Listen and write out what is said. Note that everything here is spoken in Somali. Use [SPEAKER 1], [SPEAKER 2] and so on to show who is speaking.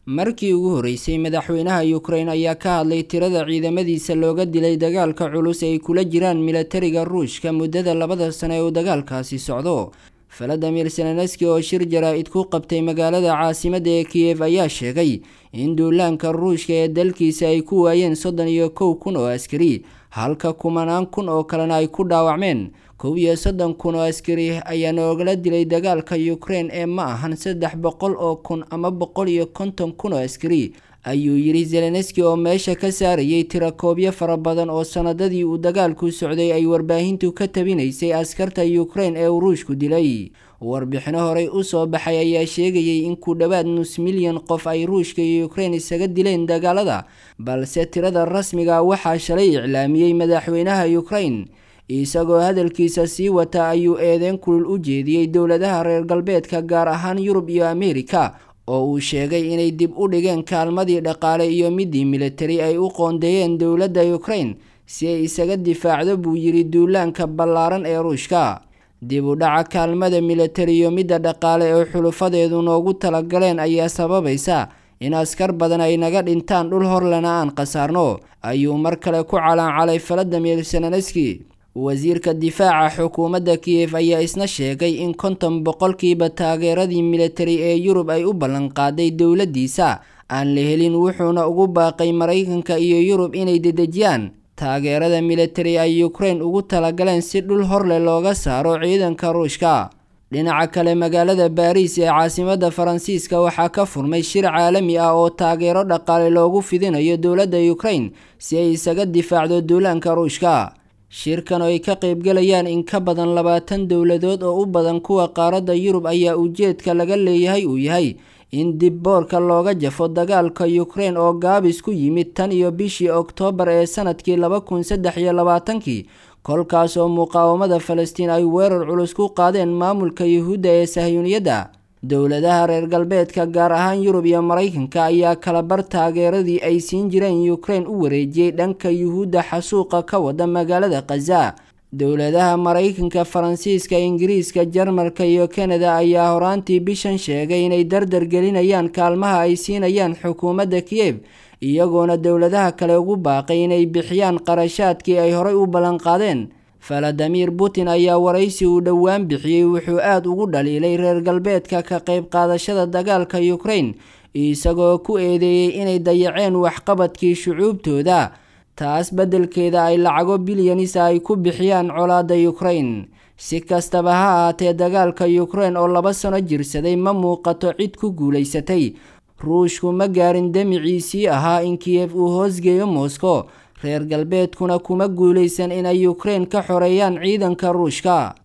[SPEAKER 1] markii ugu horeysay madaxweynaha ukrain ayaa ka hadlay tirada ciidamadiisa looga dilay dagaalka culus ay kula jiraan milatariga ruushka muddada labada sano ee uu dagaalkaasi socdo valadimir zelenski oo shir jaraa-id ku qabtay magaalada caasimadda ee kiyef ayaa sheegay in duulaanka ruushka ee dalkiisa ay ku waayeen soddon iyo kow kun oo askari halka kumanaan kun oo kalena ay ku dhaawacmeen kow iyo soddon kun oo askari ayaa noogala dilay dagaalka ukrain ee ma ahan saddex boqol oo kun ama boqol iyo konton kun oo askari ayuu yidhi zelenski oo meesha ka saarayay tirakoobyo fara badan oo sanadadii uu dagaalku socday ay warbaahintu ka tabinaysay askarta ukrain ee uu ruushku dilay warbixino horey usoo baxay ayaa sheegayay in ku dhowaad nus milyan qof ay ruushka iyo ukrain isaga dileen dagaalada balse tirada rasmiga waxaa shalay iclaamiyey madaxweynaha ukrain isagoo hadalkiisa sii wata ayuu eedeyn kulul u jeediyey dowladaha reer galbeedka gaar ahaan yurub iyo ameerika oo uu sheegay inay dib u dhigeen kaalmadii dhaqaale iyo midii militari ay u qoondeeyeen dowladda ukrain si ay isaga difaacdo buu yidhi duulaanka ballaaran ee ruushka dib u dhaca kaalmada militari iyo midda dhaqaale ee xulufadeedu noogu talagaleen ayaa sababaysa in askar badan ay naga dhintaan dhul horlena aan khasaarno ayuu mar kale ku calaancalay valadimir zelenski wasiirka difaaca xukuumadda kiyef ayaa isna sheegay in konton boqolkiiba taageeradii militari ee yurub ay u ballanqaaday dowladdiisa aan la helin wuxuuna ugu baaqay maraykanka iyo yurub inay dedejiyaan taageerada militari ay ukrain ugu talagaleen si dhul horleh looga saaro ciidanka ruushka dhinaca kale magaalada baariis ee caasimadda faransiiska waxaa ka furmay shir caalami ah oo taageero dhaqaale loogu fidinayo dowladda ukrain si ay isaga difaacdo duulaanka ruushka shirkan oo ay ka qaybgalayaan in ka badan labaatan dowladood oo u badan kuwa qaaradda yurub ayaa ujeedka laga leeyahay uu yahay in dib boorka looga jafo dagaalka ukrain oo gaabis ku yimid tan iyo bishii oktoobar ee sanadkii laba kun saddex iyo labaatankii kolkaas oo muqaawamada falastiin ay weerar culus ku qaadeen maamulka yuhuudda ee sahyuuniyadda dowladaha reer galbeedka gaar ahaan yurub iyo maraykanka ayaa kalabar taageeradii ay siin jireen ukrain u wareejiyey dhanka yuhuudda xasuuqa ka wada magaalada khaza dowladaha maraykanka faransiiska ingiriiska jarmalka iyo kanada ayaa horaantii bishan sheegay inay dardar gelinayaan kaalmaha ay siinayaan xukuumadda kiyef iyagoona dowladaha kale ugu baaqay inay bixiyaan qarashaadkii ay horay u ballanqaadeen valadimir putin ayaa waraysi uu dhowaan bixiyey wuxuu aada ugu dhaliilay reer galbeedka ka qayb qaadashada dagaalka ukrain isagoo ku eedeeyey inay dayaceen waxqabadkii shucuubtooda taas beddelkeeda ay lacago bilyanisa ay ku bixiyaan colaadda ukrain si kastaba ha ahaatee dagaalka ukrain oo laba sano jirsaday ma muuqato cid ku guulaysatay ruushku ma gaarin demiciisii ahaa in kiyef uu hoosgeeyo moscow reer galbeedkuna kuma guulaysan inay ukrain ka xoreeyaan ciidanka ruushka